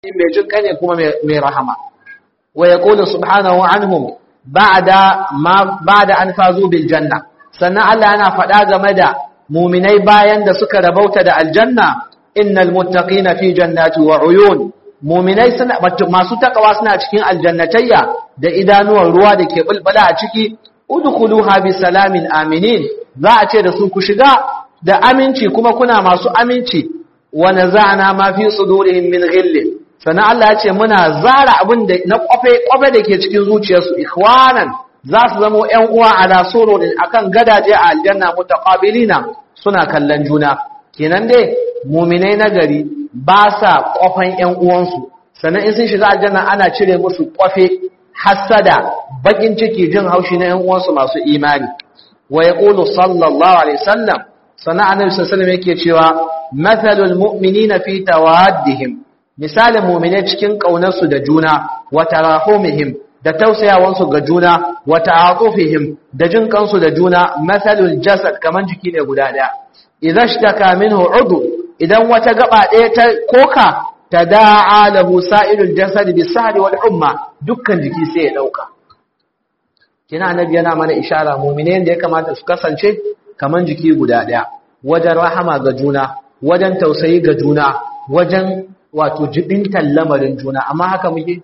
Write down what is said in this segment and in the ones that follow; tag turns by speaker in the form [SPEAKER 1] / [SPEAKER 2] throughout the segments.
[SPEAKER 1] mai jin ne kuma mai rahama wa yaqulu subhanahu anhum ba'da ma ba'da an fazu bil janna sannan Allah yana faɗa game da muminai bayan da suka rabauta da aljanna innal muttaqina fi jannati wa uyun muminai suna masu takawa suna cikin aljannatayya da idanuwan ruwa da ke bulbula a ciki udkhuluha bi salamin aminin za a ce da su ku shiga da aminci kuma kuna masu aminci wa naza'na ma fi sudurihim min ghillin sannan Allah ya ce muna zara abin da na kwafe kwafe da ke cikin zuciyarsu ikhwanan za su zama ƴan uwa ala sururin akan gadaje a aljanna mutaqabilina suna kallon juna kenan dai mu'minai na gari ba sa kwafan ƴan uwansu sannan in sun shiga aljanna ana cire musu kwafe hasada bakin ciki jin haushi na ƴan uwansu masu imani wa yaqulu sallallahu alaihi wasallam sannan annabi sallallahu alaihi wasallam yake cewa mathalul mu'minina fi tawaddihim misalin mu'mine cikin ƙaunarsu da juna wa tarahumihim da tausayawansu ga juna wa ta'atufihim da jin kansu da juna mathalul jasad kaman jiki ne guda daya idza shtaka minhu udu idan wata gaba daya ta koka tada'a lahu sa'ilul jasad bisahri wal umma dukkan jiki sai ya dauka kina annabi yana mana ishara mu'mine da ya kamata su kasance kaman jiki guda daya wajen rahama ga juna wajen tausayi ga juna wajen wato jibintan lamarin juna amma haka muke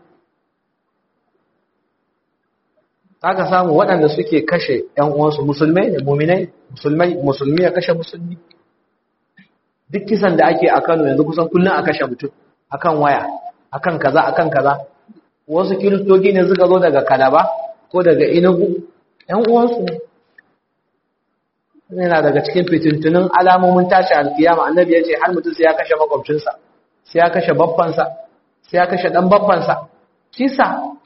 [SPEAKER 1] aka samu waɗanda suke kashe ‘yan uwansu musulmai ne muminai musulmai musulmi ya kashe musulmi duk kisan da ake a kano yanzu kusan kullum a kashe mutum akan waya akan kaza akan kaza wasu kiristoci ne suka zo daga kalaba ko daga inugu ‘yan uwansu ne yana daga cikin fitintunin alamomin tashi alkiyama annabi ya ce har mutum sai ya kashe makwabcinsa sai ya kashe babbansa sai ya kashe ɗan babbansa kisa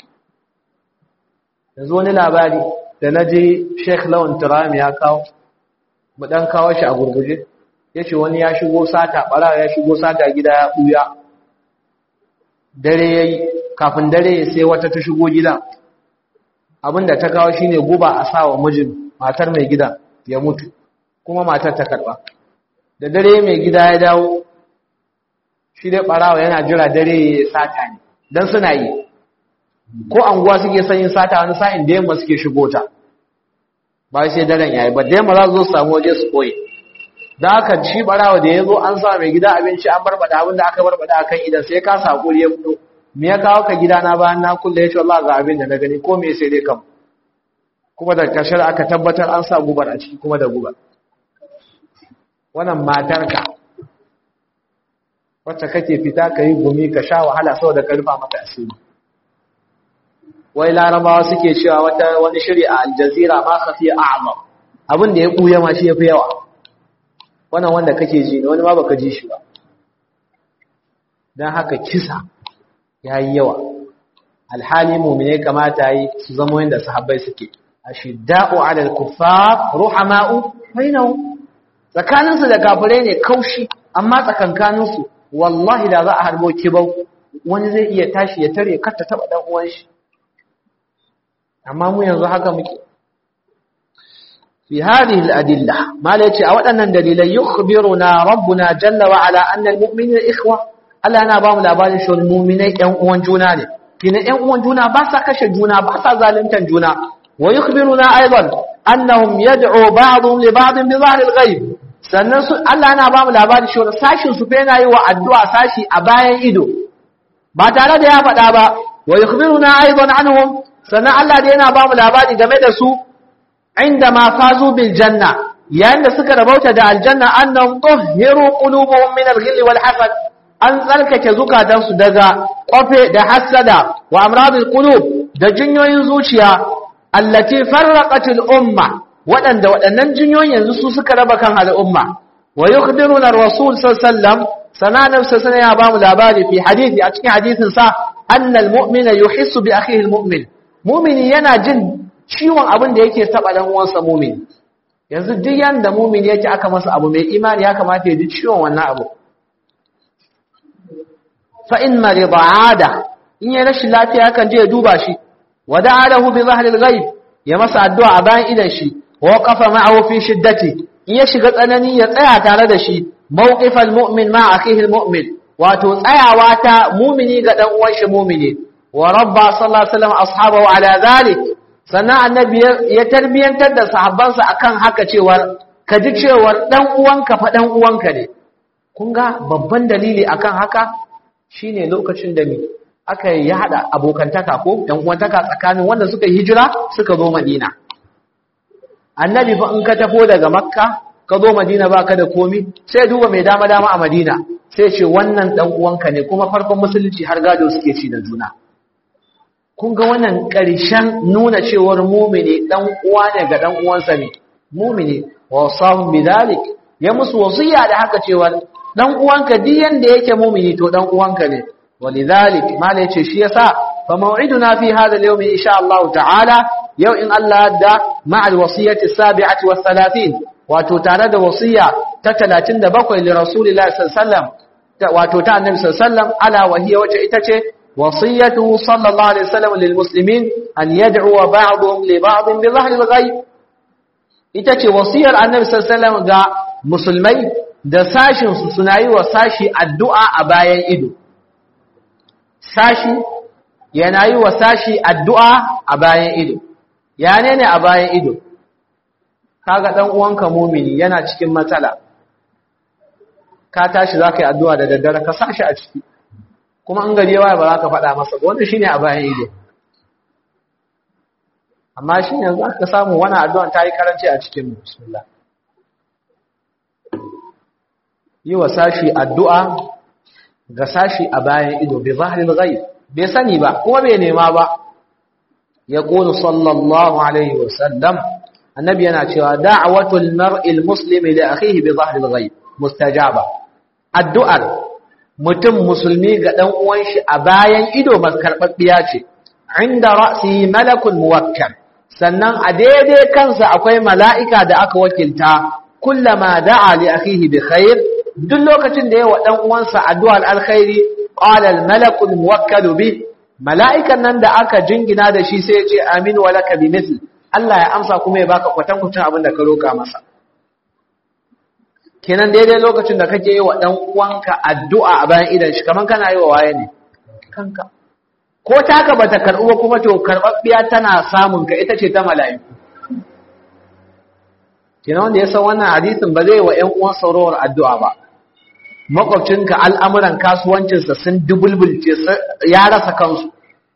[SPEAKER 1] yanzu wani labari da na je sheikh lawan turami ya kawo mu dan kawo shi a gurguje ya ce wani ya shigo sata ɓara ya shigo sata gida ya ɓuya dare ya yi kafin dare ya sai wata ta shigo gida abinda ta kawo shine guba a sa wa mijin matar mai gida ya mutu kuma matar ta karɓa da dare mai gida ya dawo shi dai ɓarawa yana jira dare ya sata ne don suna yi ko anguwa suke son yin sata wani sa'in da yamma suke shigo ta ba sai daren yayi ba da yamma za su zo samu waje su koyi da haka shi barawa da ya zo an sa mai gida abinci an barbada abin da aka barbada akan idan sai ka sakuri ya fito me ya kawo ka gida na bayan na kulle ya ce Allah ga abin da na gani ko me sai dai kam kuma da kashar aka tabbatar an sa gubar a ciki kuma da gubar wannan matarka wacce kake fita ka yi gumi ka sha wahala saboda ka rufa mata asiri wai larabawa suke cewa wata wani shiri a aljazira ma khafi a'zam abin da ya buya ma shi yafi yawa wannan wanda kake ji ne wani ma baka ji shi ba dan haka kisa yayi yawa alhali mu'mine kamata yi su zama yanda sahabbai suke ashidda'u 'ala al-kuffar ruhama'u bainahum tsakaninsu da kafirai ne kaushi amma tsakankaninsu wallahi da za a harbo kibau wani zai iya tashi ya tare kar ta taba dan uwan shi amma mu yanzu haka muke fi hadhihi al-adilla mala yace a waɗannan dalilai yukhbiruna rabbuna jalla wa ala anna al-mu'minina ikhwa Allah yana ba mu labarin shi mu'minai ɗan uwan juna ne kina ɗan uwan juna ba sa kashe juna ba sa zaluntan juna wa yukhbiruna aidan annahum yad'u ba'dhum li ba'd bi dhahr al-ghaib sannan su Allah yana ba mu labarin shi sashin su fa yana yi wa addu'a sashi a bayan ido ba tare da ya faɗa ba wa yukhbiruna aidan anhum sannan Allah da yana ba mu labari game da su inda ma fazu bil janna yayin da suka rabauta da aljanna annahum tuhhiru qulubuhum min al-ghilli wal hasad an tsarkake zukatansu daga kwafe da hasada wa amradul qulub da jinyoyin zuciya allati farraqat al-umma waɗanda waɗannan jinyoyin yanzu su suka raba kan al'umma wa yukhbiruna ar-rasul sallallahu alaihi wasallam sanan sallallahu ya ba mu labari fi hadisi a cikin hadisin sa anna al-mu'mina yuhissu bi akhihi al-mu'min mumini yana jin ciwon abin da yake taba dan uwansa mumini yanzu duk yanda mumini yake aka masa abu mai imani ya kamata ya ji ciwon wannan abu fa in marida ada in ya rashin lafiya kan je ya duba shi wa da'alahu bi zahril ghaib ya masa addu'a a bayan idan shi wa qafa ma'ahu fi shiddati in ya shiga tsanani ya tsaya tare da shi mawqifal mu'min ma akhihi al mu'min wato tsayawa ta mumini ga dan uwan shi mumini wa rabba sallallahu alaihi wasallam ashabahu ala zalik sannan annabi ya tarbiyantar da sahabbansa akan haka cewar ka ji cewar dan uwanka fa dan uwanka ne kun ga babban dalili akan haka shine lokacin da ni aka yi hada abokantaka ko dan uwantaka tsakanin wanda suka hijira suka zo Madina annabi fa in ka tafo daga makka ka zo Madina baka da komi sai duba mai dama dama a Madina sai ce wannan dan uwanka ne kuma farkon musulunci har gado suke ci da juna kun ga wannan ƙarshen nuna cewar mumini dan uwa ne ga dan uwansa ne mumini wa sahum bidalik ya musu wasiya da haka cewar dan uwanka duk yanda yake mumini to dan uwanka ne walidhalik mala yace shi yasa fa maw'iduna fi hadha al-yawm insha Allah ta'ala yau in Allah da ma'al wasiyati as-sabi'ati was-thalathin wato tare da wasiya ta 37 li rasulillahi sallallahu alaihi wasallam wato ta annabi sallallahu alaihi wasallam ala wa hiya wace ita ce وصيته صلى الله عليه وسلم للمسلمين أن يدعو بعضهم لبعض بظهر الغيب ita ce wasiyar annabi sallallahu ga musulmai da sashin su suna yi wa sashi addu'a a bayan ido sashi yana yi wa sashi addu'a a bayan ido ya ne ne a bayan ido kaga dan uwanka mumini yana cikin matsala ka tashi zaka yi addu'a da daddare ka sashi a ciki kuma an gari yawa ba za ka faɗa masa ba wannan shine a bayan ido amma shi yanzu aka samu wani addu'an ta yi karanci a cikin bismillah yi wa sashi addu'a ga sashi a bayan ido bai zahirin ghaib bai sani ba kuma bai nema ba ya ƙonu sallallahu alaihi wasallam annabi yana cewa da'awatul mar'il muslimi da akhihi bi zahirin ghaib mustajaba addu'ar mutum musulmi ga ɗan uwan shi a bayan ido karɓaɓɓiya ce inda ra'si malakun muwakkal sannan a daidai kansa akwai mala'ika da aka wakilta kullama da'a li akhihi bi khair duk lokacin da yawa ɗan uwansa addu'ar alkhairi qala al malakul muwakkal bi mala'ikan nan da aka jingina da shi sai ya ce amin wa laka bi mithl Allah ya amsa kuma ya baka kwatankwacin abin da ka roka masa kenan daidai lokacin da kake yi wa ɗan uwanka addu'a a bayan idan shi kaman kana yi wa waye ne kanka ko taka bata karɓu ba kuma to karɓaɓɓiya tana samun ka ita ce ta mala'iku kenan wanda ya san wannan hadisin ba zai wa ƴan uwan saurowar addu'a ba makwabcinka al'amuran kasuwancinsa sun dubulbulce ya rasa kansu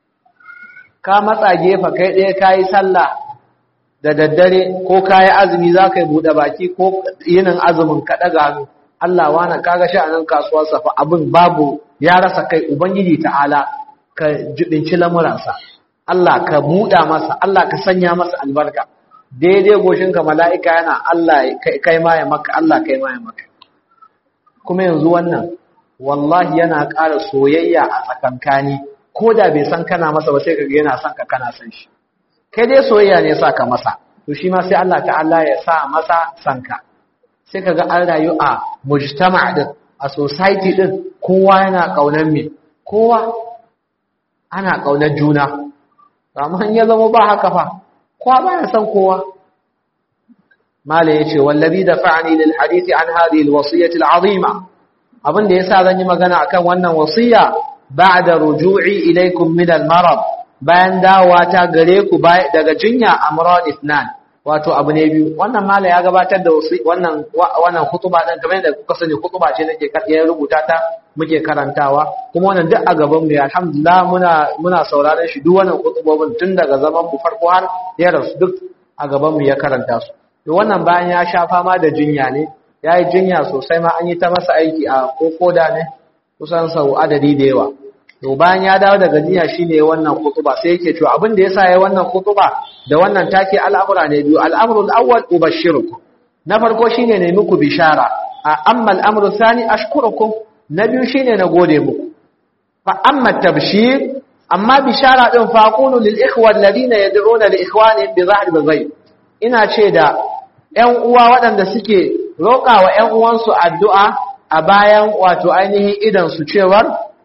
[SPEAKER 1] ka matsa gefa kai ɗaya ka yi sallah da daddare ko kayi azumi za ka yi buɗe baki ko yinin azumin ka ɗaga hannu Allah wana kaga sha'anin kasuwar fa abin babu ya rasa kai ubangiji ta'ala ka jibinci lamuransa Allah ka buɗa masa Allah ka sanya masa albarka daidai goshinka mala'ika yana Allah kai ma ya maka Allah kai ma ya maka kuma yanzu wannan wallahi yana ƙara soyayya a tsakankani ko da bai san kana masa ba sai ka ga yana son ka kana son shi kai dai soyayya ne sa ka masa to shi ma sai Allah ta'ala ya sa masa sanka sai kaga an rayu a mujtama din a society din kowa yana kaunar me kowa ana kaunar juna amma in ya zama ba haka fa kowa ba ya san kowa mala yace wallazi dafa'ani lil hadisi an hadhihi al wasiyati al azima abin da yasa zan yi magana akan wannan wasiya ba'da ruju'i ilaykum min al marad bayan dawowa ta gare ku daga jinya amrad ithnan wato abu ne biyu wannan mala ya gabatar da wannan wannan khutuba din kamar yadda kuka sani khutuba ce nake ya rubuta ta muke karantawa kuma wannan duk a gaban mu alhamdulillah muna muna sauraron shi duk wannan khutubobin tun daga zaman mu farko har ya rasu duk a gaban mu ya karanta su to wannan bayan ya sha fama da jinya ne yayi jinya sosai ma an yi ta masa aiki a kokoda ne kusan sau adadi da yawa to bayan ya dawo daga jinya shine wannan khutuba sai yake cewa abin da yasa yayi wannan khutuba da wannan take al'amura ne biyu al'amrul awwal ubashshirukum na farko shine ne muku bishara amma al'amru thani ashkurukum na biyu shine na gode muku fa amma tabshir amma bishara din fa aqulu lil ikhwa alladhina yad'una li ikhwanihim bi dhahri al ina ce da ƴan uwa waɗanda suke roƙa wa ƴan uwansu addu'a a bayan wato ainihin idan su cewar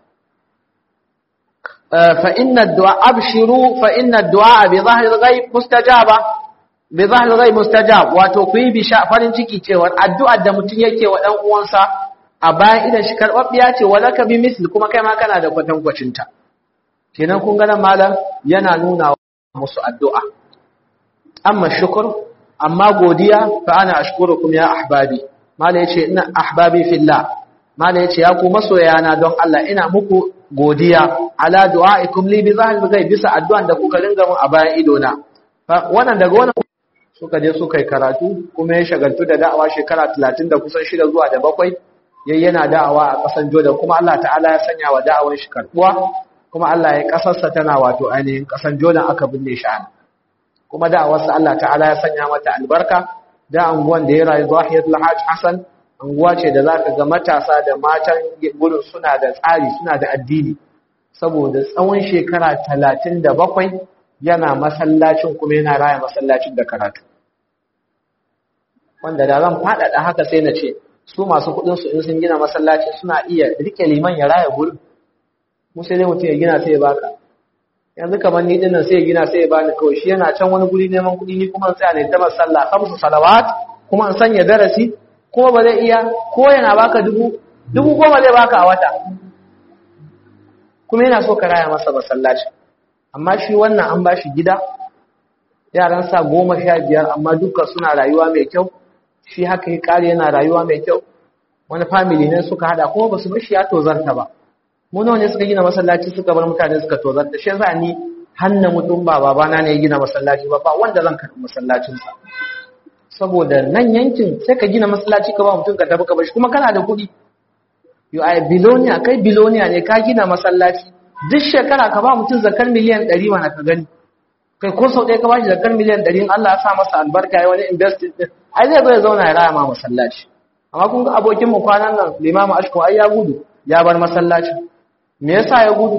[SPEAKER 1] فإن الدعاء أبشروا فإن الدعاء بظهر الغيب مستجابة بظهر الغيب مستجاب wato ku yi bisha farin ciki cewa addu'ar da mutum yake wa ɗan uwansa a bayan idan shi karbabbiya ce walaka bi misli kuma kai ma kana da kwatankwacin ta kenan kun ga nan malam yana nuna musu addu'a amma shukr amma godiya fa ana ashkurukum ya ahbabi malam yace ina ahbabi fillah malam yace ya ku masoyana don Allah ina muku godiya ala du'aikum li bi zahil ghaib bisa addu'an da kuka ringa mun a bayan ido na wannan daga wannan suka je suka yi karatu kuma ya shagaltu da da'awa shekara 30 da kusan shida zuwa da bakwai yayi yana da'awa a kasan Jordan kuma Allah ta'ala ya sanya wa da'awar shi karbuwa kuma Allah ya kasarsa tana wato ainihin kasan Jordan aka binne shi an kuma da'awarsa Allah ta'ala ya sanya mata albarka da anguwan da ya rayu Zahiyatul Hajj Hassan anguwa ce da zaka ga matasa da matan gurin suna da tsari suna da addini saboda tsawon shekara 37 yana masallacin kuma yana raya masallacin da karatu wanda da zan faɗaɗa haka sai na ce su masu kuɗin su in sun gina masallaci suna iya rike liman ya raya gurin mu sai dai mutum ya gina sai ya baka yanzu kamar ni dinnan sai ya gina sai ya bani kawai shi yana can wani guri neman kuɗi ni kuma tsaya ne ta masalla kamsu salawat kuma in sanya darasi ko ba zai iya ko yana baka dubu dubu goma zai baka a wata kuma yana so ka raya masa masallaci amma shi wannan an bashi gida yaran sa goma sha biyar amma duka suna rayuwa mai kyau shi haka ya kare yana rayuwa mai kyau wani family ne suka hada kuma basu bashi ya tozarta ba mu nawa ne suka gina masallaci suka bar mutane suka tozarta shi yasa ni hanna mutum ba babana ne ya gina masallaci ba ba wanda zan karɓi masallacin sa saboda nan yankin sai ka gina masallaci ka ba mutum ka tafi ka bashi kuma kana da kuɗi yo ai bilonia kai bilonia ne ka gina masallaci duk shekara ka ba mutum zakar miliyan 100 mana ka gani kai ko sau ɗaya ka ba shi zakar miliyan 100 in Allah ya sa masa albarka ya wani investing din ai zai zo ya zauna ya raya ma masallaci amma kun ga abokin mu kwanan nan limamu ashko ai ya gudu ya bar masallaci me yasa ya gudu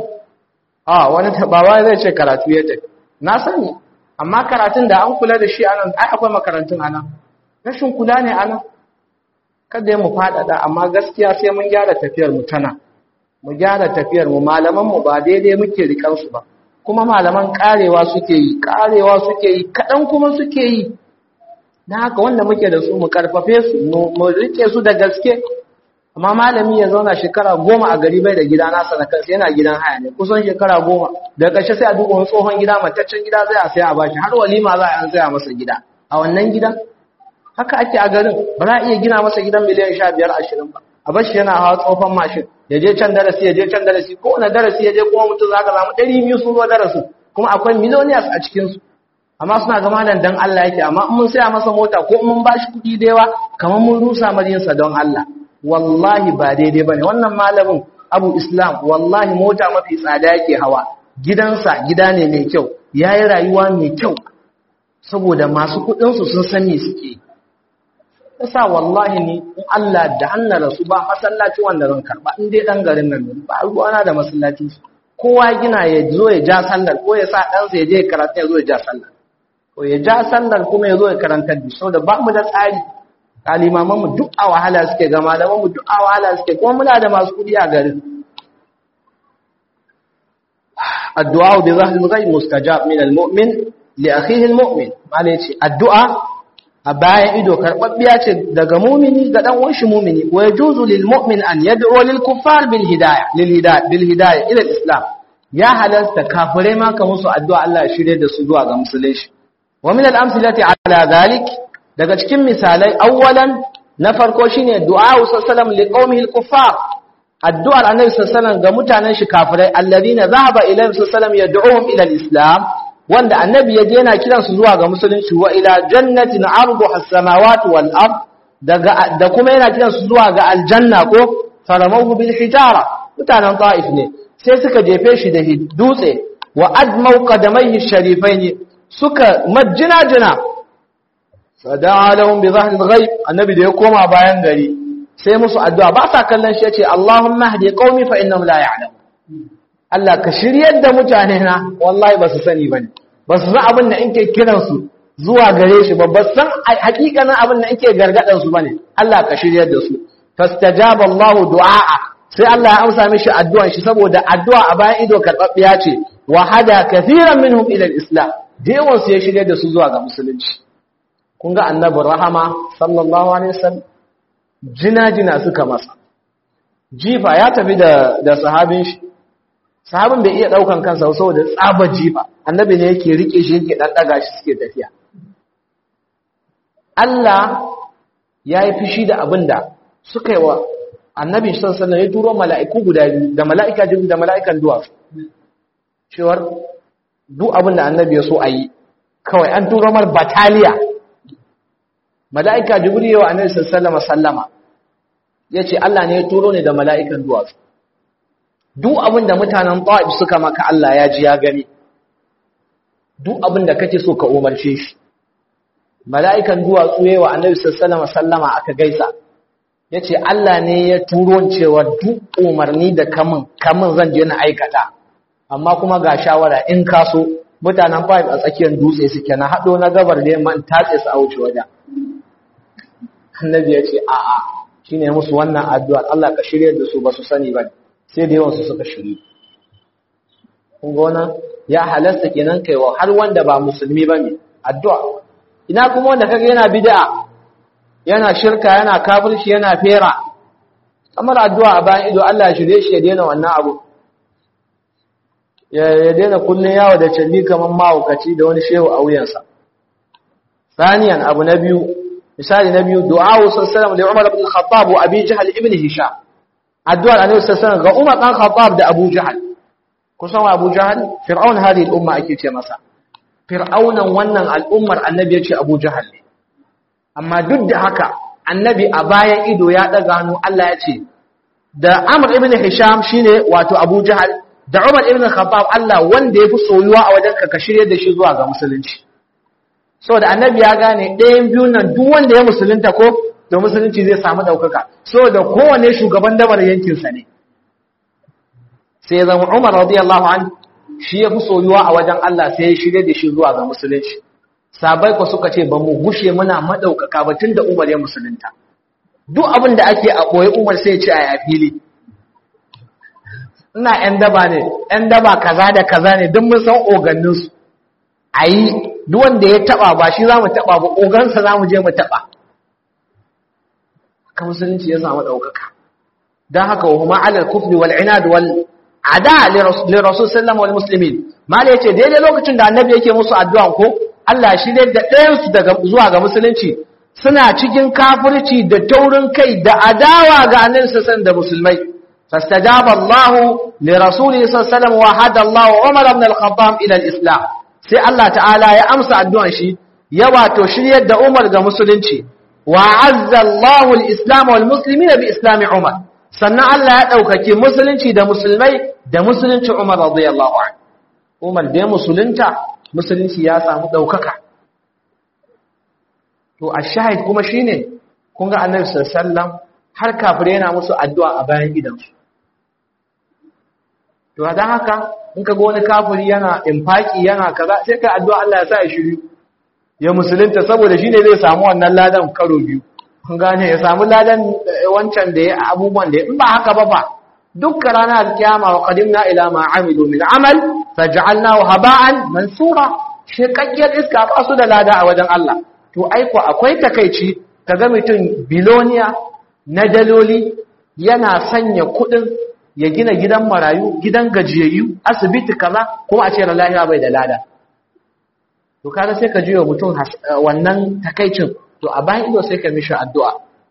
[SPEAKER 1] a wani tabawa zai ce karatu ya tafi na sani amma karatun da an kula da shi anan ai akwai makarantun anan rashin kula ne anan kada ya mu faɗaɗa amma gaskiya sai mun gyara tafiyar mu tana mu gyara tafiyar mu malaman mu ba daidai muke rikan su ba kuma malaman karewa suke yi karewa suke yi kadan kuma suke yi dan haka wanda muke da su mu karfafe su mu rike su da gaske amma malami ya zauna shekara goma a gari bai da gida nasa na kansa yana gidan haya ne kusan shekara goma daga ƙarshe sai a duba wani tsohon gida mataccen gida zai a sai a bashi har walima za a saya masa gida a wannan gidan haka ake a garin ba za a iya gina masa gidan miliyan sha biyar ashirin ba a bashi yana hawa tsofan mashin ya je can darasi ya je can darasi ko wani darasi ya je kuma mutum za ka samu ɗari biyu sun zo darasin kuma akwai millionaires a cikinsu amma suna ga malam dan Allah yake amma in mun saya masa mota ko mun ba shi kuɗi da yawa kamar mun rusa marinsa don Allah wallahi ba daidai bane wannan malamin Abu Islam wallahi mota mafi tsada yake hawa gidansa gida ne mai kyau yayi rayuwa mai kyau saboda masu kuɗin su sun san me suke yi yasa wallahi ni in Allah da hannar rasu ba masallaci wanda zan karba in dai dan garin nan ba ruwana da masallaci kowa gina ya zo ya ja sallar ko ya sa ɗansa ya je karanta ya zo ya ja sallar ko ya ja sallar kuma ya zo ya karanta da saboda ba mu da tsari kalimaman mu duk a wahala suke ga malaman mu duk a wahala suke kuma muna da masu kudi a garin addu'a bi zahri al-ghaib mustajab min al-mu'min li akhihi al-mu'min malai ce addu'a a bayan ido karɓaɓɓiya ce daga mumini ga ɗan wanshi mumini wa yajuzu lil mu'min an yad'u lil kuffar bil hidayah lil hidayah bil hidayah ila islam ya halasta kafirai ma ka musu addu'a Allah ya shirye da su zuwa ga musulunci wa min al amsalati ala zalik daga cikin misalai awwalan na farko shine du'a sallallahu li qaumihi al kuffar addu'ar annabi sallallahu ga mutanen shi kafirai alladhina dhahaba ilayhim sallallahu yad'uhum ila al islam wanda annabi ya je yana kiransu zuwa ga musulunci wa ila jannatin arduha as-samawati wal ard daga da kuma yana kiransu zuwa ga aljanna ko faramahu bil hijara mutanen ta'if ne sai suka jefe shi da dutse wa admau qadamayhi sharifain suka majjina jina fada'a lahum bi dhahri al-ghaib annabi da ya koma bayan gari sai musu addu'a ba sa kallon shi yace Allahumma hdi qaumi fa innahum la ya'lamun Allah ka shiryar da mutane na wallahi ba su sani ba ne ba su san abin da in ke kiransu zuwa gare shi ba ba san hakikanin abin da in ke gargadansu ba ne Allah ka shiryar da su fastajaba Allahu du'a sai Allah ya amsa mishi addu'an shi saboda addu'a a bayan ido karɓaɓɓiya ce wa hada kathiran minhum ila al-islam da yawan su ya shiryar da su zuwa ga musulunci kun ga annabi rahama sallallahu alaihi wasallam jina jina suka masa jifa ya tafi da da sahabin shi sahabin bai iya daukan kansa saboda tsabar jifa annabi ne yake rike shi yake dan daga shi suke tafiya Allah ya yi fishi da abinda suka yi wa annabi sallallahu alaihi ya turo mala'iku guda biyu da mala'ika jibril da mala'ikan duwatsu cewar duk abinda annabi ya so a yi kawai an turo mar bataliya mala'ika jibril yawa annabi sallallahu alaihi sallama ya ce Allah ne ya turo ne da mala'ikan duwatsu duk abinda mutanen ta'ib suka maka Allah ya ji ya gani duk abinda kake so ka umarce shi mala'ikan duwatsu yayi wa annabi sallallahu alaihi sallama aka gaisa yace Allah ne ya turo cewa duk umarni da kamun kamun zan je na aikata amma kuma ga shawara in ka so mutanen five a tsakiyar dutse suke na hado na gabar da yamma tatse su a wuce waje annabi ya ce a'a shine musu wannan addu'a Allah ka shirye da su ba su sani ba sai da yawan su suka shiri kun ga wannan ya halasta kenan kaiwa har wanda ba musulmi bane addu'a ina kuma wanda kaga yana bid'a yana shirka yana kafirci yana fera kamar addu'a a bayan ido Allah ya shirye shi ya daina wannan abu ya daina kullun yawo da calli kamar mahaukaci da wani shehu a wuyansa saniyan abu na biyu misali na biyu du'a sallallahu alaihi Umar ibn Khattab wa Abi Jahl ibn Hisham addu'ar Annabi sallallahu ga Umar dan Khattab da Abu Jahl kusan Abu Jahl fir'aun hadhihi al-umma ake ce masa fir'aunan wannan al'ummar annabi ya ce abu jahal ne amma duk da haka annabi a bayan ido ya ɗaga hannu Allah ya ce da amur ibn hisham shine wato abu jahal da umar ibn khattab Allah wanda ya fi soyuwa a wajen ka shirye da shi zuwa ga musulunci saboda annabi ya gane ɗayan biyun nan duk wanda ya musulunta ko da musulunci zai samu ɗaukaka saboda kowane shugaban dabar yankinsa ne sai zama umar radiyallahu anhu shi ya fi soyuwa a wajen Allah sai ya shirye da shi zuwa ga musulunci sabai ku suka ce ba mu gushe muna madaukaka ba tunda Umar ya musulunta duk abin da ake a koyi Umar sai ya ce a fili ina ƴan daba ne ƴan daba kaza da kaza ne duk mun san ogannin su ayi duk wanda ya taba ba shi zamu taba ba ogansa zamu je mu taba ka musulunci ya samu daukaka dan haka wa huma ala al-kufri wal inad wal ada lirasul sallam wal muslimin mala yace daidai lokacin da annabi yake musu addu'a ko Allah shi ne da ɗayan su daga zuwa ga musulunci suna cikin kafirci da taurin kai da adawa ga annabi sallallahu da musulmai fastajaba Allah li rasuli sallallahu wa hada Allah Umar ibn al-Khattab ila al-Islam sai Allah ta'ala ya amsa addu'an shi ya wato shiryar da Umar ga musulunci wa azza Allah al-Islam wal muslimin bi islam Umar sannan Allah ya ɗaukaki musulunci da musulmai da musulunci Umar radiyallahu anhu Umar da ya musulunta musulunci ya samu ɗaukaka to a shahid kuma shine kun ga annabi sallallahu har kafire yana musu addu'a a bayan gidansu to dan haka in ka ga wani kafiri yana infaki yana kaza sai ka addu'a Allah ya sa ya shiru ya musulunta saboda shine zai samu wannan ladan karo biyu kun gane ya samu ladan wancan da ya abubuwan da in ba haka ba ba dukkan ranar alkiyama wa qadimna ila ma amilu min amal faj'alnahu haba'an mansura shekakkiyar iska ba su da lada a wajen Allah to aiko akwai takeici kaga mutum biloniya na daloli yana sanya kudin ya gina gidan marayu gidan gajiyayyu asibiti kaza kuma a ce lahiya bai da lada to kaga sai ka jiyo mutum wannan takeicin to a bayan ido sai ka mishi addu'a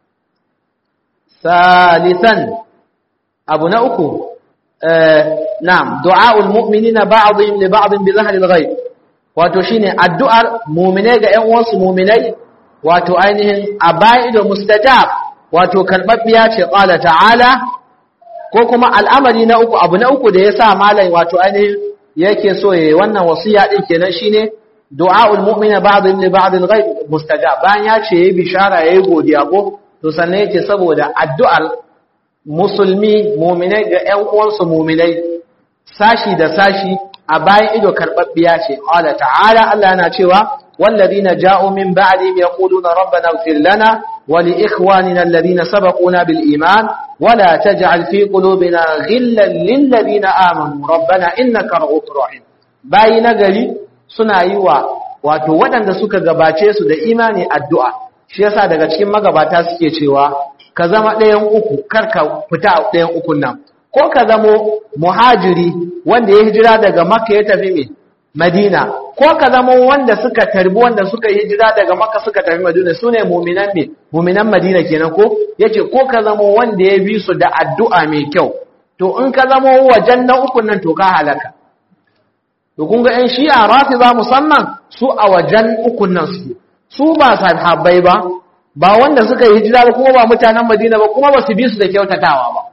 [SPEAKER 1] salisan abu na uku na'am du'aul mu'minina ba'dhum li ba'd bi zahri al-ghaib wato shine addu'ar mu'mine ga ƴan uwansu mu'minai wato ainihin a bayan ido mustajab wato karbabbiya ce qala ta'ala ko kuma al'amari na uku abu na uku da yasa malai wato ainihin yake so yayi wannan wasiya din kenan shine du'a'ul mu'mina ba'dhum li ba'd al-ghaib mustajab bayan ya ce yayi bishara yayi godiya ko to sannan yake saboda addu'ar musulmi mu'minai ga ƴan uwansu mu'minai sashi da sashi a bayan ido karbabbiya ce qala ta'ala Allah yana cewa والذين جاءوا من بعدهم يقولون ربنا اغفر لنا ولإخواننا الذين سبقونا بالإيمان ولا تجعل في قلوبنا غلا للذين آمنوا ربنا إنك رؤوف رحيم باي نغري suna yi wa wato waɗanda suka gabace su da imani addu'a shi yasa daga cikin magabata suke cewa ka zama ɗayan uku kar ka fita a ɗayan ukun nan ko ka zamo muhajiri wanda ya hijira daga makka ya tafi mai madina ko ka zamo wanda suka tarbi wanda suka yi hijira daga makka suka tafi madina su ne muminan mai muminan madina kenan ko yace ko ka zamo wanda ya bi su da addu'a mai kyau to in ka zamo wajen na ukun nan to ka halaka to kun ga ƴan shi'a rafiza musamman su a wajen ukun nan su su ba sahabbai ba ba wanda suka yi hijira kuma ba mutanen madina ba kuma ba su bi su da kyautatawa ba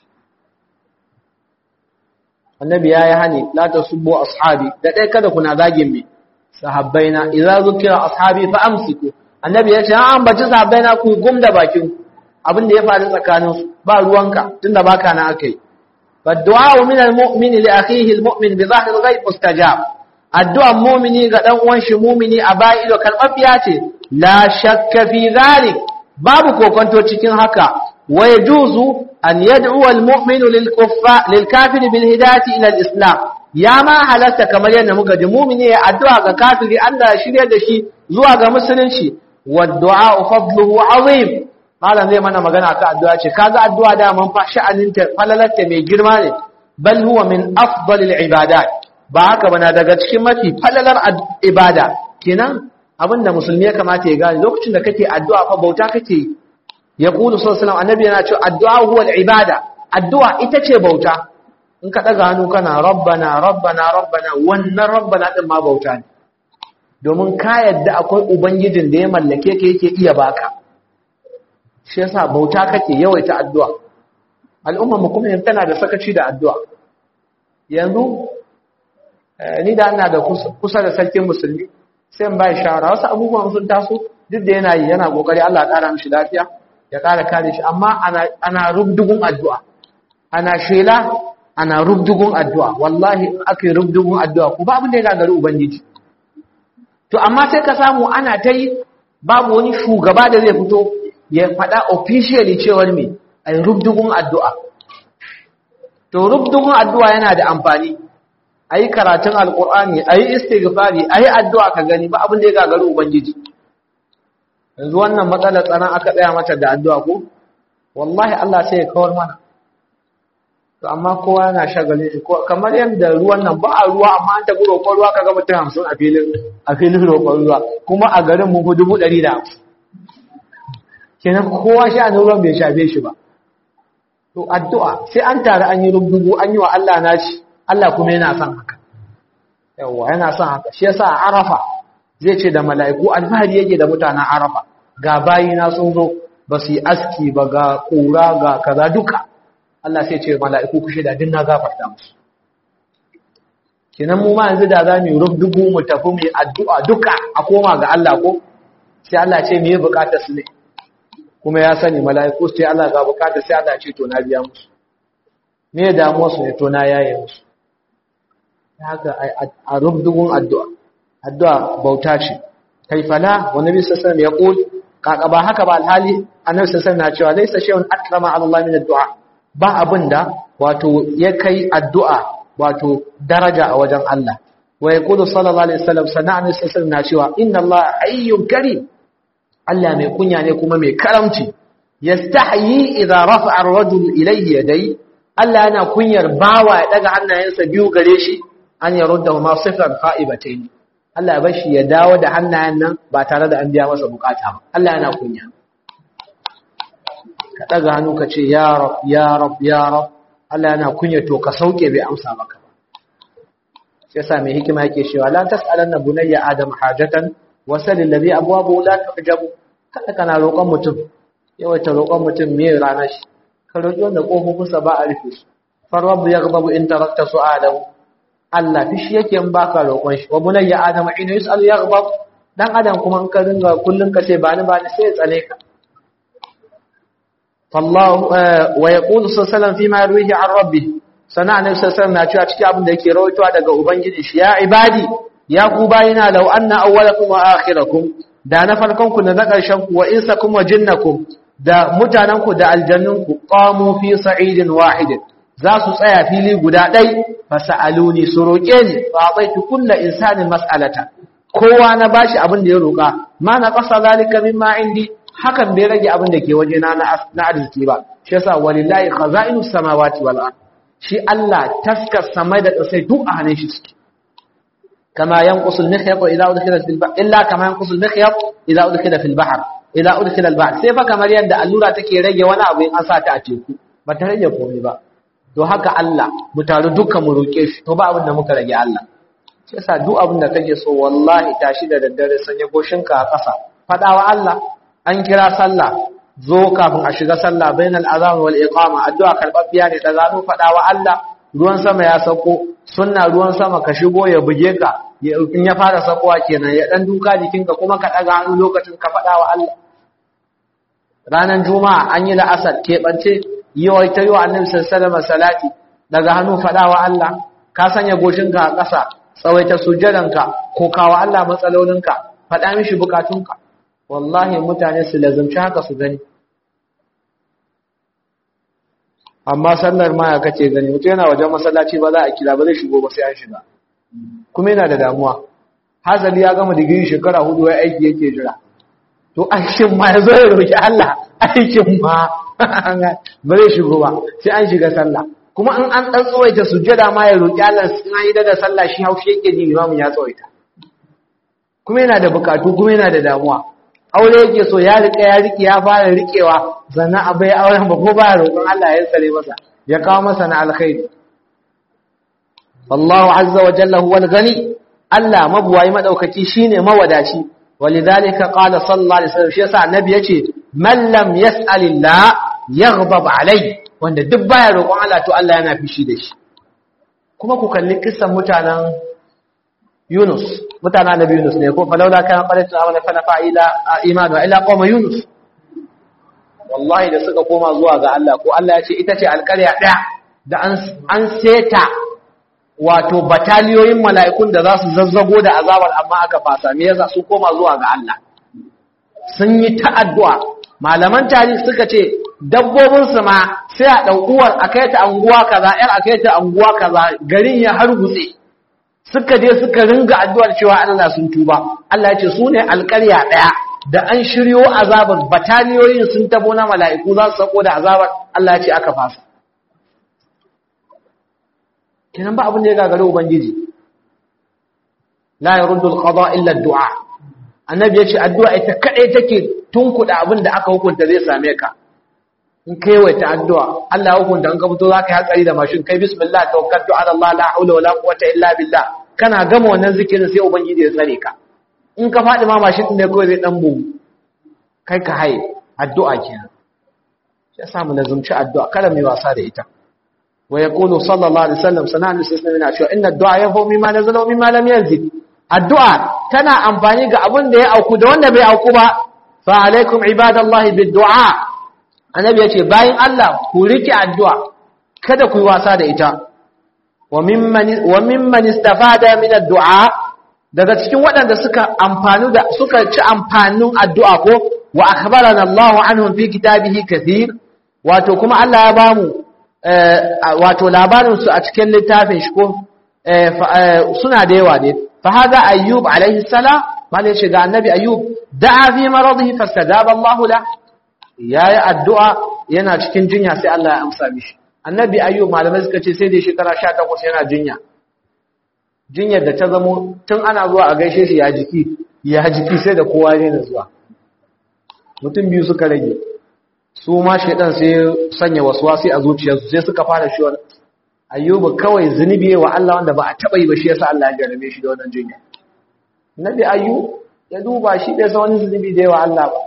[SPEAKER 1] annabi ya yi hani la ta subbo ashabi da ɗaya kada kuna zagin me sahabbaina idza zukira ashabi fa amsiku annabi ya ce an ambaci sahabbaina ku gum da bakin abin da ya faru tsakanin su ba ruwanka tunda baka na akai فالدعاء من المؤمن لأخيه المؤمن بظاهر الغيب مستجاب الدعاء مؤمني قد أنوانش مؤمني أبائل وكالأبيات لا شك في ذلك بابك وكنتو تشكين هكا ويجوز أن يدعو المؤمن للكفاء للكافر بالهداية إلى الإسلام يا ما حلت كما ينا مقد مؤمني الدعاء كافر أن لا شريع دشي زواج مسلم شي والدعاء فضله عظيم malam zai mana magana ka addu'a ce kaga addu'a da man fa sha'aninta falalarta mai girma ne bal huwa min afdalil ibadat ba haka bana daga cikin mafi falalar ibada kenan abinda musulmi ya kamata ya gane lokacin da kake addu'a fa bauta kake ya kulu sallallahu annabi yana cewa addu'a huwa ibada addu'a ita ce bauta in ka daga hannu kana rabbana rabbana rabbana wannan rabbana din ma bauta ne domin ka yadda akwai ubangijin da ya mallake ka yake iya baka shi yasa bauta kake yawaita addu'a al'umma mu kuma tana da sakaci da addu'a yanzu ni da ina da kusa da sarkin musulmi sai in bai shawara wasu abubuwan sun taso duk da yana yi yana kokari Allah ya kara mishi lafiya ya kara kare shi amma ana ana rubdugun addu'a ana shela ana rubdugun addu'a wallahi in aka yi rubdugun addu'a ku ba abin da ya gagari ubangiji to amma sai ka samu ana ta yi babu wani shugaba da zai fito ya faɗa officially cewar me ai rubdugun addu'a to rubdugun addu'a yana da amfani ayi karatun alqur'ani ayi istighfari ayi addu'a ka gani ba abin da ya gagaru ubangiji yanzu wannan matsalar tsaron aka tsaya mata da addu'a ko wallahi Allah sai ya kawar mana to amma kowa yana shagalin shi kamar yadda ruwan nan ba a ruwa amma an tafi roƙon ruwa kaga mutum hamsin a filin a filin roƙon ruwa kuma a garin mu fi dubu ɗari da hamsin kenan kowa sha ruwan bai shafe shi ba to addu'a sai an tare an yi rubutu an yi wa Allah nashi Allah kuma yana son haka yawa yana son haka shi yasa a arafa zai ce da mala'iku alfahari yake da mutanen arafa ga bayina sun zo ba su yi aski ba ga kura ga kaza duka Allah sai ce mala'iku ku shaida din na gafarta musu kenan mu ma yanzu da za mu yi rubutu mu tafi mu yi addu'a duka a koma ga Allah ko sai Allah ce me ya bukata su ne kuma ya sani mala'iku sai Allah ga bukata sai Allah ce to na biya musu me damuwa su ne to na yaye musu haka a rubdugun addu'a addu'a bauta ce kaifala wa nabi sallallahu alaihi wasallam ya qul kaka ba haka ba alhali annabi sallallahu alaihi wasallam na cewa laysa shay'un akrama ala Allah min addu'a ba abinda wato ya kai addu'a wato daraja a wajen Allah wa yaqulu sallallahu alaihi wasallam sana'a annabi sallallahu alaihi wasallam na cewa inna Allah ayyun karim Allah mai kunya ne kuma mai karamci yastahyi idza rafa'a ar-rajul ilayhi yadai Allah yana kunyar bawa ya daga hannayensa biyu gare shi an yarudda ma sifran qa'ibatayn Allah ya bashi ya dawo da hannayen nan ba tare da an biya masa bukata ba Allah yana kunya ka daga hannu ka ce ya rab ya rab ya rab Allah yana kunya to ka sauke bai amsa maka ba sai yasa mai hikima yake cewa la tas'alanna bunayya adam hajatan wasalin da zai abuwa ba la tujabu kada kana roƙon mutum yawaita roƙon mutum me ranar shi ka roƙi wanda ƙofofinsa ba a rufe su far rabbu yaghdabu in tarakta su'alahu Allah fishi yake in baka roƙon shi wa bunayya adam ina yus'alu yaghdab dan adam kuma in ka ringa kullun ka ce ba ni ba ni sai ya tsale ka fallahu wa yaqulu sallallahu fi ma yarwihi an rabbi sana annabi sallallahu na cewa cikin abin da yake rawaitowa daga ubangiji shi ya ibadi ya ku bayina law anna awwalakum wa akhirakum da na farkon ku da na ƙarshen ku wa insakum wa jinnakum da mutanen ku da aljannun ku qamu fi sa'idin wahid za su tsaya fili guda ɗai fa sa'aluni su roƙe ni fa ataitu kullu insanin mas'alata kowa na bashi abin da ya roƙa ma na qasa zalika mimma indi hakan bai rage abin da ke waje na na arziki ba shi yasa walillahi khaza'inus samawati wal ard shi Allah taskar samai da ƙasai duk a hannun shi suke kama yanqusul mikhyat idza udkhila fil bahr illa kama yanqusul mikhyat idza udkhila fil bahr idza udkhila al bahr sai fa kamar yadda allura take rage wani abu in an sa ta a teku ba ta rage komai ba to haka Allah mu taru dukkan mu roke shi to ba abin da muka rage Allah sai yasa duk abin da kake so wallahi tashi da daddare sanya goshinka a ƙasa fadawa Allah an kira sallah zo kafin a shiga sallah bainal azan wal iqama addu'a karbabbiya ne da zanu fadawa Allah ruwan sama ya sauko sunna ruwan sama ka shigo ya buge ka in ya fara sakowa kenan ya dan duka jikinka kuma ka daga hannu lokacin ka fadawa Allah ranan juma'a an yi la'asar keɓance yawai ta yi wa annabi sallallahu alaihi salati daga hannu fadawa Allah ka sanya goshinka a ƙasa tsawaita sujjadanka ko kawo Allah matsalolinka faɗa mishi bukatunka wallahi mutane su lazumci haka su gani amma sallar ma ya kace gani mutum yana wajen masallaci ba za a kira ba zai shigo ba sai an shiga kuma yana da damuwa hazali ya gama digiri shekara hudu ya aiki yake jira to aikin ma ya zo ya roki Allah aikin ma ba zai shigo ba sai an shiga sallah kuma in an dan tsawaita sujjada ma ya roki Allah in an yi daga sallah shi haushi yake ji imamu ya tsawaita kuma yana da bukatu kuma yana da damuwa aure yake so ya rike ya rike ya fara rikewa sannan a bai auren ba ko ba ya roƙon Allah ya tsare masa ya kawo masa na alkhairi wallahu azza wa jalla huwa al-ghani Allah mabuwayi madaukaki shine mawadaci walidhalika qala sallallahu alaihi wasallam shi yasa annabi yace man lam yas'alillah yaghdab alai wanda duk baya roƙon Allah to Allah yana fishi da shi kuma ku kalli kissan mutanen Yunus mutanen Annabi Yunus ne ko falawla kana qalatu amana fa nafa ila imanu ila qauma Yunus wallahi da suka koma zuwa ga Allah ko Allah ya ce ita ce alƙarya daya da an an seta wato bataliyoyin mala'ikun da za su zazzago da azabar amma aka fasa me yasa su koma zuwa ga Allah sun yi ta'addu'a malaman tarihi suka ce dabbobin su ma sai a ɗaukuwar a kai ta anguwa kaza ‘yar a kai ta anguwa kaza garin ya hargutse suka je suka ringa addu'ar cewa Allah sun tuba Allah ya ce su ne alƙarya ɗaya da an shiryo azabar bataliyoyin sun tabo na mala'iku za su sako da azabar Allah ya ce aka fasa kenan ba abin da ya gagare ubangiji la yaruddu al-qada illa ad-du'a annabi ya ce addu'a ita kadai take tunkuda abin da aka hukunta zai same ka in kai waita addu'a Allah ya hukunta an ka fito zaka yi hatsari da mashin kai bismillah tawakkaltu ala Allah la haula wala quwwata illa billah kana gama wannan zikirin sai ubangiji ya tsare ka in ka fadi ma mashin din ne kawai zai dan bugu kai ka haye addu'a kenan ya samu lazumci addu'a kada mai wasa da ita wa yaqulu sallallahu alaihi wasallam sanan sai yana cewa inna addu'a yafu mimma nazala wa mimma lam yanzil addu'a tana amfani ga abin da ya auku da wanda bai auku ba fa alaikum ibadallahi bid-du'a annabi ya ce bayan Allah ku rike addu'a kada ku yi wasa da ita wa mimman istafada min addu'a daga cikin waɗanda suka amfanu da suka ci amfanin addu'a ko wa akhbarana Allahu anhum fi kitabihi kathir wato kuma Allah ya bamu wato labarin su a cikin littafin shi ko suna da yawa ne fa hada ayyub alaihi salam malai shiga annabi ayyub da'a fi maradihi fastajaba Allahu lahu ya yi addu'a yana cikin jinya sai Allah ya amsa mishi. Annabi ayyu malamai suka ce sai dai shekara sha takwas yana jinya. Jinyar da ta zamo tun ana zuwa a gaishe shi ya jiki, ya jiki sai da kowa ne da zuwa. Mutum biyu suka rage, su ma shaidan sai sanya wasu wasi a zuciyarsu sai suka fara shi wani. Ayyuba kawai zunubi wa Allah wanda ba a taɓa yi ba shi yasa Allah ya jarabe shi da wannan jinya. Nabi ayyu ya duba shi bai san wani zunubi da yawa Allah ba.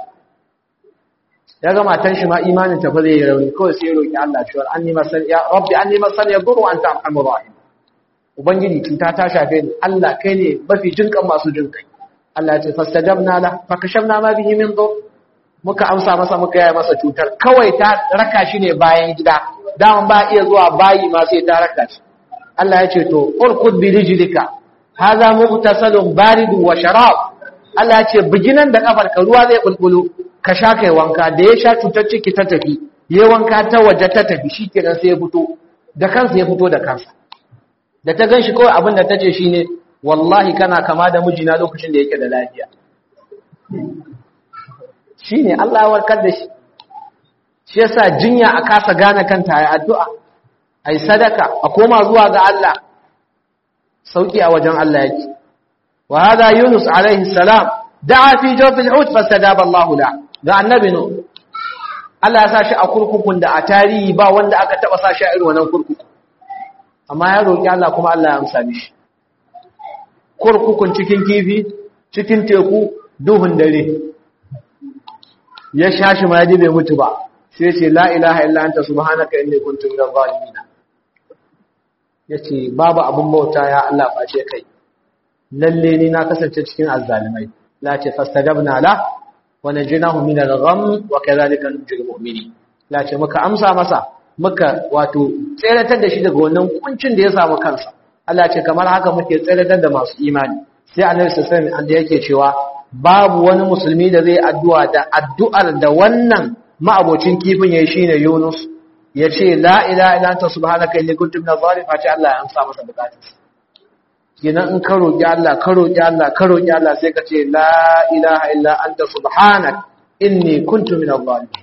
[SPEAKER 1] ya ga matan shi ma imanin ta fa zai rauni kawai sai roki Allah cewa anni masan ya rabbi anni masan ya duru anta arhamur rahim ubangiji cuta ta shafe ni Allah kai ne mafi jinkan masu jinkai Allah ya ce fastajabna la fakashamna ma bihi min dur muka amsa masa muka yaya masa cutar kawai ta raka shi ne bayan gida daman ba iya zuwa bayi ma sai ta raka shi Allah ya ce to urkud bi rijlika hadha mughtasalun baridun wa sharab Allah ya ce biginan da kafarka ruwa zai bulbulu ka sha kai wanka da ya sha cutar ciki ta tafi ya wanka ta waje ta tafi shi kenan sai ya fito da kansa ya fito da kansa da ta gan shi kawai abin da ta ce shi ne wallahi kana kama da mijina lokacin da yake da lafiya shine Allah ya warkar da shi shi yasa jinya a kasa gane kanta ayi addu'a ayi sadaka a koma zuwa ga Allah sauki a wajen Allah yake wa hada Yunus alaihi salam da'a fi jawfil hut fastajaba Allah la ga annabi no Allah ya sa shi a kurkukun da a tarihi ba wanda aka taba sa shi a irin wannan kurkuku amma ya roki Allah kuma Allah ya amsa mishi kurkukun cikin kifi cikin teku duhun dare ya shashi ma yaji bai mutu ba sai ce la ilaha illa anta subhanaka inni kuntu minadh zalimin yace babu abun bauta ya Allah face kai lalle ni na kasance cikin azzalimai la ce fastajabna la wa najinahu min al-gham wa kadhalika nunjil mu'minin la ce muka amsa masa muka wato tseratar da shi daga wannan kuncin da ya samu kansa Allah ce kamar haka muke tseratar da masu imani sai annabi sallallahu alaihi wasallam yake cewa babu wani musulmi da zai addu'a da addu'ar da wannan ma'abocin kifin yayi shine Yunus yace la ilaha illa anta subhanaka inni kuntu minadh zalimin fa Allah ya amsa masa bukatarsa kenan in ka roƙi Allah ka roƙi Allah ka roƙi Allah sai ka ce la ilaha illa anta subhanak inni kuntu minadh zalimin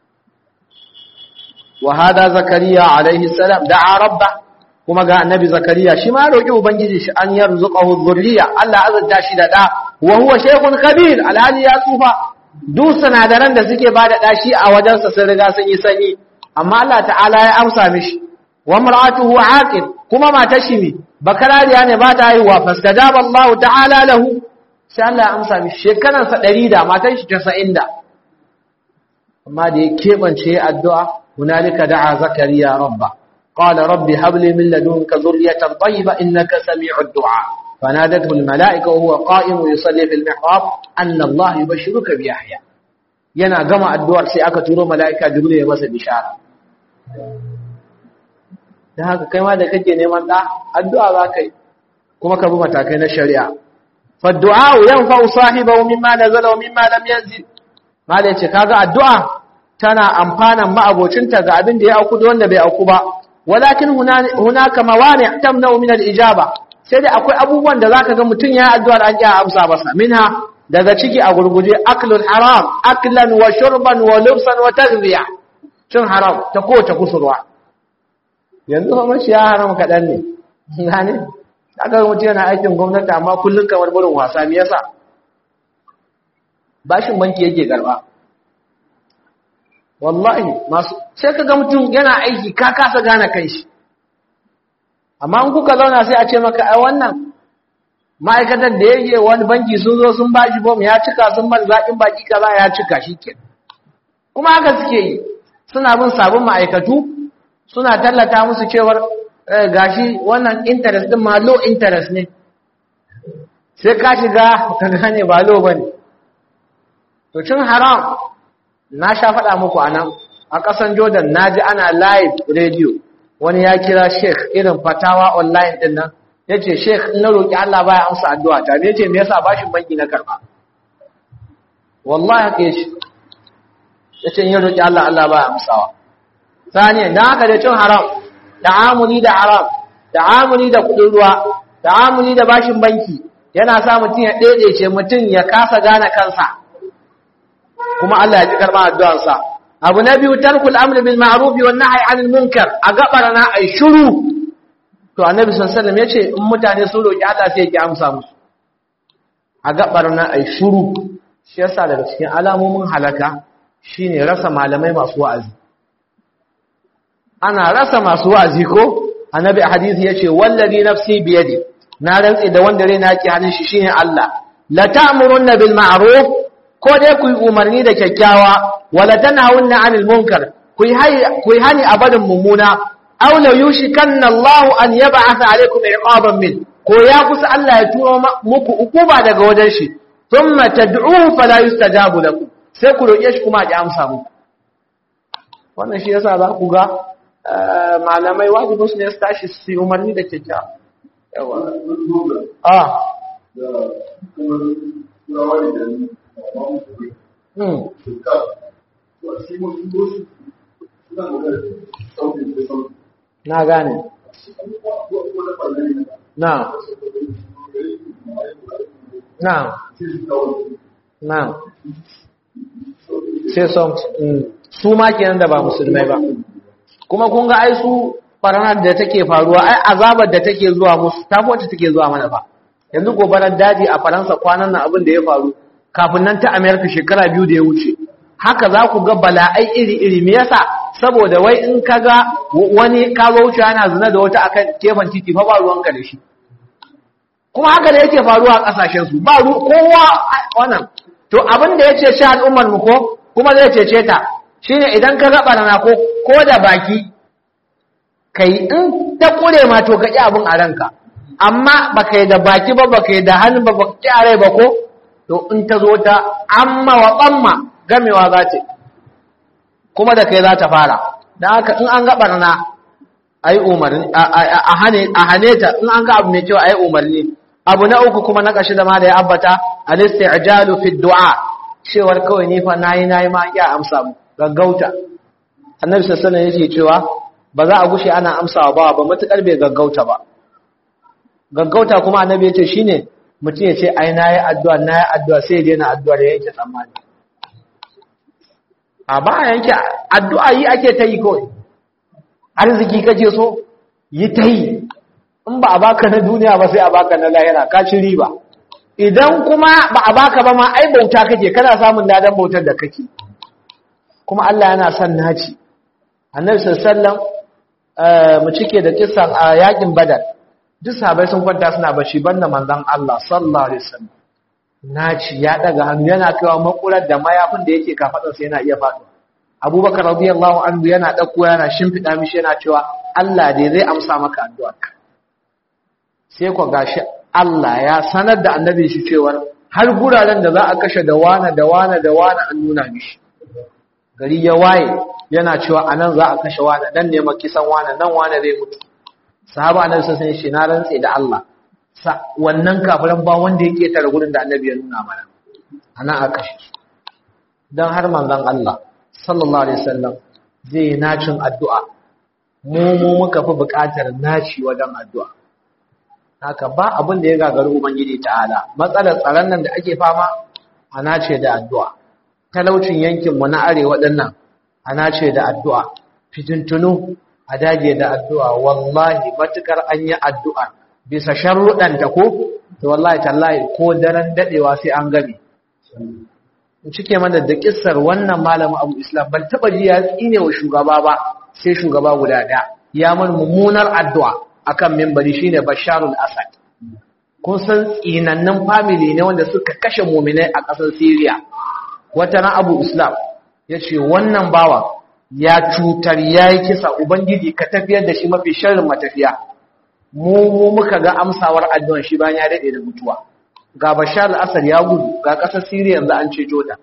[SPEAKER 1] wa hada zakariya alaihi salam da'a rabba kuma ga annabi zakariya shi ma roƙi ubangiji shi an yarzuqahu dhurriya Allah azza shi da da wa huwa shaykhun kabir alhali ya tsufa duk sanadaran da suke bada dashi a wajensa sun riga sun yi sanyi amma Allah ta'ala ya amsa mishi wa mar'atuhu aqil kuma matar shi ne bakarariya ne ba ta haihuwa fastajaba Allah ta'ala lahu sai Allah ya amsa mishi shekaran sa 100 da matar shi 90 da amma da ya kebance addu'a hunalika da'a zakariya rabba qala rabbi hab li min ladunka dhurriyatan tayyiba innaka sami'ud du'a فنادته الملائكة وهو قائم يصلي في المحراب أن الله يبشرك بيحيى yana gama addu'ar sai aka turo mala'ika jibril ya masa bishara dan haka kai ma da kake neman da addu'a za ka yi kuma ka bi matakai na shari'a fa du'a yanfa'u sahibahu mimma nazala wa mimma lam yanzil mala yace kaga addu'a tana amfanan ma'abocinta ga abin da ya auku da wanda bai auku ba walakin hunaka mawani tamna'u min al-ijaba sai dai akwai abubuwan da zaka ga mutun ya addu'ar an ya amsa masa minha daga ciki a gurguje aklul haram aklan wa shurban wa lubsan wa taghziya cin haram ta kowace kusurwa yanzu fa mashi ya haram kadan ne gane aka ga mutum yana aikin gwamnati amma kullun kamar burin wasa me yasa bashin banki yake garba wallahi masu sai ka ga mutum yana aiki ka kasa gane kanshi amma in kuka zauna sai a ce maka ai wannan ma'aikatar da yake wani banki sun zo sun bashi bom ya cika sun bar zaƙin baki kaza ya cika shi ke kuma haka suke yi suna bin sabon ma'aikatu suna tallata musu cewar gashi wannan interest din ma low interest ne sai ka shiga ka gane ba low bane to cin haram na sha faɗa muku anan a ƙasan Jordan naji ana live radio wani ya kira sheikh irin fatawa online din nan ya ce sheikh na roƙi Allah baya amsa addu'a ta ne ce me yasa bashin banki na karɓa wallahi haka yace ya ce in ya roƙi Allah Allah baya amsawa saniyan dan haka da cin haram ta'amuli da haram ta'amuli da kuɗin ruwa ta'amuli da bashin banki yana sa mutum ya ɗaiɗaice mutum ya kasa gane kansa kuma Allah ya ji karɓa addu'arsa abu na biyu tarkul amri bil ma'ruf wan nahy 'anil munkar a gabar na ai shiru to annabi sallallahu alaihi wasallam yace in mutane sun roki Allah sai ya amsa musu a gabar na ai shiru shi yasa daga cikin alamomin halaka shine rasa malamai masu wa'azi ana rasa masu wa'azi ko annabi a hadisi yace wallazi nafsi biyadi na rantsi da wanda rai na yake hannun shi shine Allah la ta'murunna bil ma'ruf ko dai ku yi umarni da kyakkyawa wala tanhawunna 'anil munkar ku yi hani a barin mummuna aw la yushikanna Allahu an yab'atha 'alaykum iqaban min ko ya kusa Allah ya turo muku ukuba daga wajen shi thumma tad'uhu fala yustajabu lakum sai ku roƙe shi kuma ya amsa muku wannan shi yasa za ku ga malamai wajibin su ne su tashi su yi umarni da kyakkyawa yawa ah Na gane. Na. Na. Na. sai son su ma kenan da ba musulmai ba kuma kun ga ai su barnar da take faruwa ai azabar da take zuwa musu ta wacce take zuwa mana ba yanzu gobarar daji a faransa kwanan nan abin da ya faru kafin nan ta amerika shekara biyu da ya wuce haka za ku ga bala'ai iri-iri me yasa saboda wai in ka ga wani ka wuce yana zina da wata akan gefen titi fa ba ruwanka da shi kuma haka da yake faruwa a kasashen su ba kowa wannan to abin da yace shi al'ummar mu ko kuma zai cece ta shine idan ka ga barna ko ko da baki kai in ta kure ma to ka ki abin a ranka amma baka yi da baki ba baka yi da hannu ba baka ki a rai ba ko to in ta zo ta amma wa tsamma gamewa za ta kuma da kai za ta fara don haka in an ga barna a yi umarni a hane ta in an ga abu mai kyau a yi umarni abu na uku kuma na ƙashi da ma da ya ambata al-isti'jalu fi du'a cewar kawai ni fa nayi nayi ma ya amsa mu gaggauta annabi sallallahu alaihi wasallam yake cewa ba za a gushe ana amsawa ba ba matukar bai gaggauta ba gaggauta kuma annabi yace shine mutum ya ce ai nayi addu'a nayi addu'a sai ya daina addu'a da yake tsammani a ba yanke addu'a yi ake ta yi kawai arziki kaje so yi ta yi in ba a baka na duniya ba sai a baka na lahira ka ci riba idan kuma ba a baka ba ma ai bauta kake kana samun ladan bautar da kake kuma Allah yana son naci annabi sallallahu mu cike da kissan a yakin badar duk sahabbai sun kwanta suna bashi banda manzon Allah sallallahu alaihi wasallam naci ya daga hannu yana kaiwa makular da mayafin da yake kafadarsa yana iya faɗo abubakar radiyallahu anhu yana ɗauko yana shimfiɗa mishi yana cewa Allah dai zai amsa maka addu'arka sai ku gashi Allah ya sanar da annabi shi cewar har guraren da za a kashe da wana da wana da wana an nuna mishi gari ya waye yana cewa anan za a kashe wana dan ne kisan wana nan wana zai mutu sahaba annabi sai shi na rantse da Allah wannan kafiran ba wanda yake tare gurin da annabi ya nuna mana ana aka shi don har manzon Allah sallallahu alaihi wasallam zai nacin addu'a mu mu muka fi buƙatar naci wajen addu'a haka ba abin da ya gagaru ubangiji ta'ala matsalar tsaron nan da ake fama a nace da addu'a talaucin yankin mu na arewa dinnan a nace da addu'a fitintunu a dage da addu'a wallahi matukar an yi addu'a bisa sharruɗanta ko to wallahi tallahi ko daren dadewa sai an gabe in cike mana da kissar wannan malamin Abu Islam ban taba ji ya tsine wa shugaba ba sai shugaba guda ɗaya ya mun mummunar addu'a akan minbari shine Basharul Asad kun san tsinannin family ne wanda suka kashe mu'minai a ƙasar Syria wata ran Abu Islam yace wannan bawa ya cutar yayi kisa ubangiji ka tafiyar da shi mafi sharrin matafiya mu mu muka ga amsawar addu'an shi bayan ya dade da mutuwa ga Bashar al-Assad ya gudu ga kasar Syria yanzu an ceto ta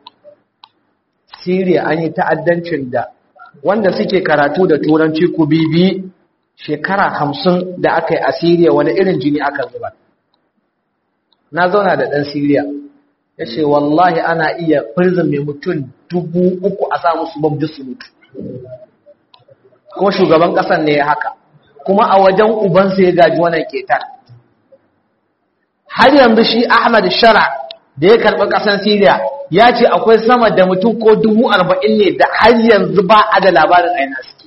[SPEAKER 1] Syria an yi ta'addancin da wanda suke karatu da turanci ku bibi shekara 50 da aka yi a Syria wani irin jini aka zuba na zauna da dan Syria yace wallahi ana iya prison mai mutum dubu uku a sa musu bomb su mutu kuma shugaban kasan ne ya haka kuma a wajen ubansa ya gaji wannan ketar har yanzu shi Ahmad Shara da ya karɓi ƙasar Syria ya ce akwai sama da mutum ko dubu arba'in ne da har yanzu ba a da labarin aina suke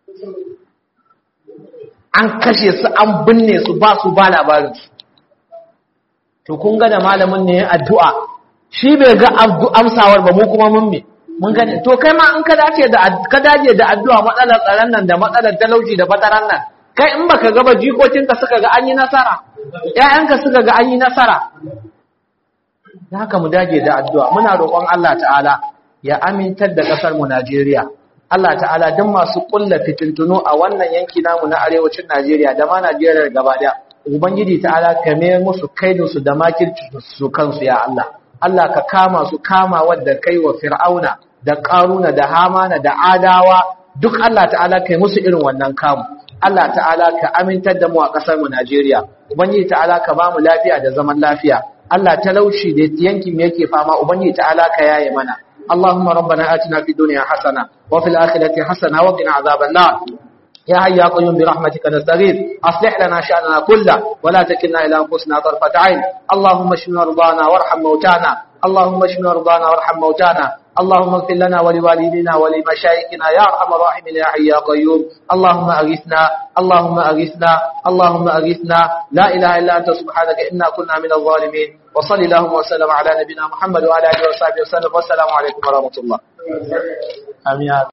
[SPEAKER 1] an kashe su an binne su ba su ba labarin su to kun ga da malamin ne addu'a shi bai ga amsawar ba mu kuma mun me mun gane to kai ma in ka dace da ka dace da addu'a matsalar tsaron nan da matsalar talauci da fataran nan kai in baka ga ba jikokinka suka ga an yi nasara ƴaƴanka suka ga an yi nasara da haka mu dage da addu'a muna roƙon Allah ta'ala ya amintar da ƙasar mu Najeriya Allah ta'ala duk masu kulla fitintuno a wannan yanki namu na arewacin Najeriya da ma Najeriya gaba daya ubangiji ta'ala ka mai musu kaidin su da makirci su kansu ya Allah Allah ka kama su kama wadda kai wa fir'auna da qaruna da hamana da adawa duk Allah ta'ala kai musu irin wannan kamu Allah ta'ala ka amintar da mu a ƙasar mu Najeriya ubangiji ta'ala ka ba mu lafiya da zaman lafiya Allah talauci da yankin mu yake fama ubangiji ta'ala ka yaye mana اللهم ربنا آتنا في الدنيا حسنة وفي الآخرة حسنة وقنا عذاب النار يا حي يا قيوم برحمتك نستغيث أصلح لنا شأننا كله ولا تكلنا إلى أنفسنا طرفة عين اللهم اشف مرضانا وارحم موتانا اللهم اشف مرضانا وارحم موتانا اللهم اغفر لنا ولوالدينا ولمشايخنا يا ارحم الراحمين يا حي يا قيوم اللهم اغثنا اللهم اغثنا اللهم اغثنا لا اله الا انت سبحانك انا كنا من الظالمين وصلى اللهم وسلم على نبينا محمد وعلى اله وصحبه وسلم والسلام عليكم ورحمه الله امين